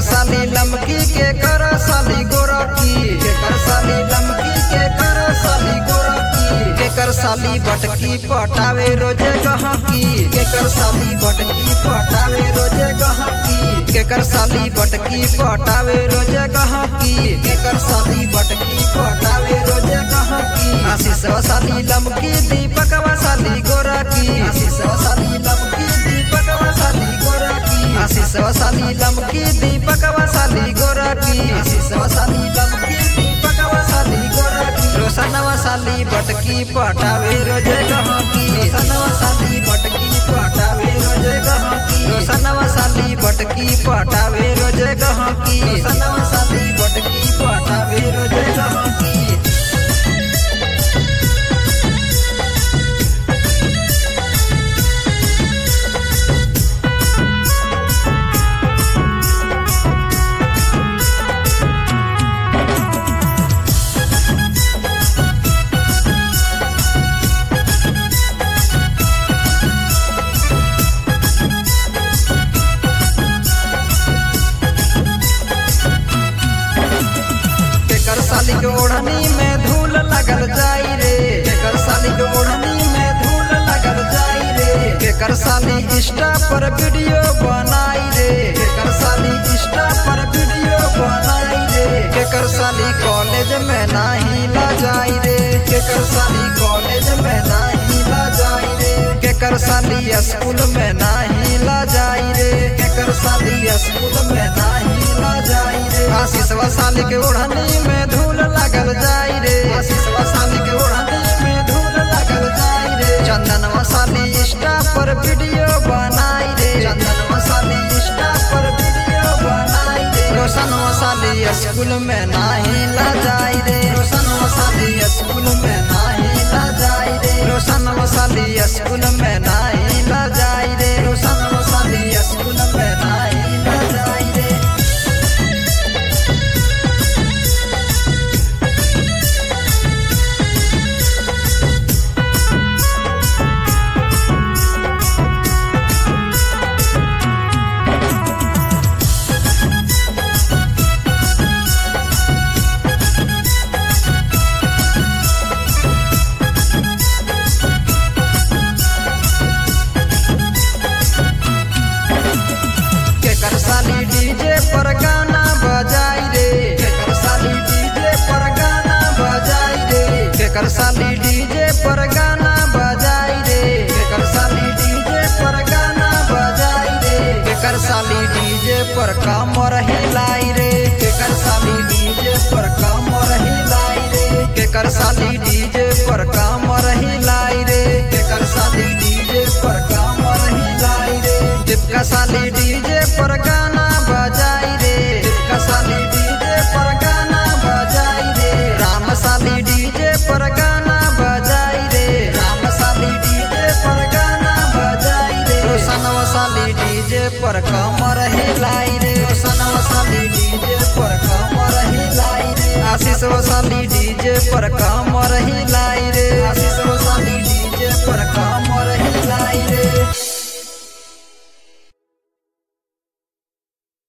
साली लमकी के कर साली गोरकी केकर साली लमकी के कर साली गोरकी केकर साली बटकी पटावे रोजे गहकी केकर साली बटकी पटावे रोजे गहकी केकर साली बटकी पटावे रोजे गहकी केकर साली बटकी पटावे रोजे गहकी आशीष साली लमकी दीपक साली गोरकी आशीष साली लमकी दीपक साली गोरकी आशीष साली लमकी दीपक साली गोरकी आशीष साली लमकी दीपक साली गोरकी रोशन साली बटकी पटावे रोजे गहकी रोशन साली बटकी पटावे रोजे गहकी रोशन साली बटकी पटावे रोजे गहकी रोशन साली बटकी पटावे रोजे गहकी केकर साली के ओढ़नी में धूल लगल जाई रे केकर साली के ओढ़नी में धूल लगल जाई रे केकर साली इंस्टा पर वीडियो बनाई रे केकर साली इंस्टा पर वीडियो बनाई रे केकर साली कॉलेज में नाही ला जाई रे केकर साली कॉलेज में नाही ला जाई रे केकर साली स्कूल में नाही ला जाई रे केकर साली स्कूल में नाही ला जाई रे आशीष साली के ओढ़नी में धूल लगल जाई रे आशीष साली के ओढ़नी में धूल लगल जाई रे चंदन साली इंस्टा पर वीडियो बनाई रे चंदन साली इंस्टा पर वीडियो बनाई रे रोशन साली स्कूल में नाही ला जाई रे रोशन साली स्कूल में नाही ला जाई रे रोशन साली स्कूल में नाही ला जाई रे रोशन साली स्कूल में नाही ला जाई रे केकर साली डीजे पर गाना बजाई रे केकर साली डीजे पर गाना बजाई रे केकर साली डीजे पर गाना बजाई रे केकर साली डीजे पर गाना बजाई रे केकर साली डीजे पर कमर हिलाई रे केकर साली डीजे पर कमर हिलाई रे केकर साली डीजे पर कमर हिलाई रे केकर साली डीजे पर कमर हिलाई रे दीपका साली डीजे पर गाना बजाई रे दीपका साली डीजे पर गाना बजाई रे राम साली डीजे पर गाना बजाई रे राम साली डीजे पर गाना बजाई रे रोशन साली डीजे पर कमर हिलाई रे रोशन साली डीजे पर कमर हिलाई रे आशीष साली डीजे पर कमर हिलाई रे आशीष साली डीजे पर कमर